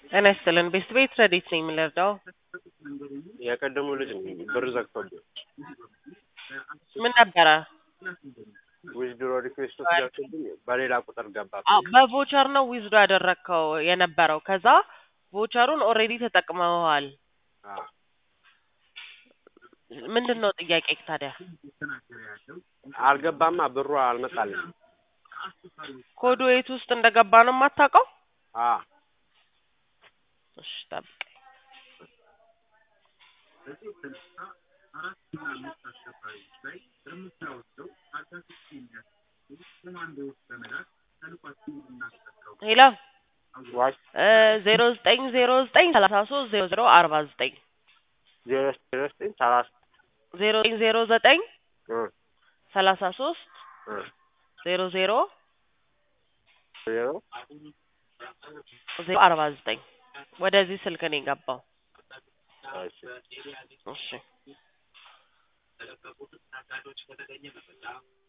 ጤና ይስጥልን ቤስት ቤት ረዴት ነኝ የምንረዳው የቀደሙ ልጅ ብር ዘግቶብኝ ምን ነበረ? ዊዝድሮ ሪኩዌስቱ ገብቶብኝ በሌላ ቁጥር ገባ። አዎ፣ በቮቸር ነው ዊዝዶ ያደረግከው የነበረው። ከዛ ቮቸሩን ኦልሬዲ ተጠቅመዋል። አዎ። ምንድን ነው ጥያቄ ታዲያ? አልገባማ ብሩ አልመጣልኝ። ኮዱ የት ውስጥ እንደገባ ነው የማታውቀው? አዎ እሺ ጠብቅ። ሄሎ ዋሽ ዜሮ ዘጠኝ ዜሮ ዘጠኝ ሰላሳ ሶስት ዜሮ ዜሮ አርባ ዘጠኝ ዜሮ ዜሮ ዘጠኝ ሰላሳ ዜሮ ዘጠኝ ዜሮ ዘጠኝ እ ሰላሳ ሶስት እ ዜሮ ዜሮ ዜሮ ዜሮ አርባ ዘጠኝ ወደዚህ ስልክ ነው የገባው። እሺ እሺ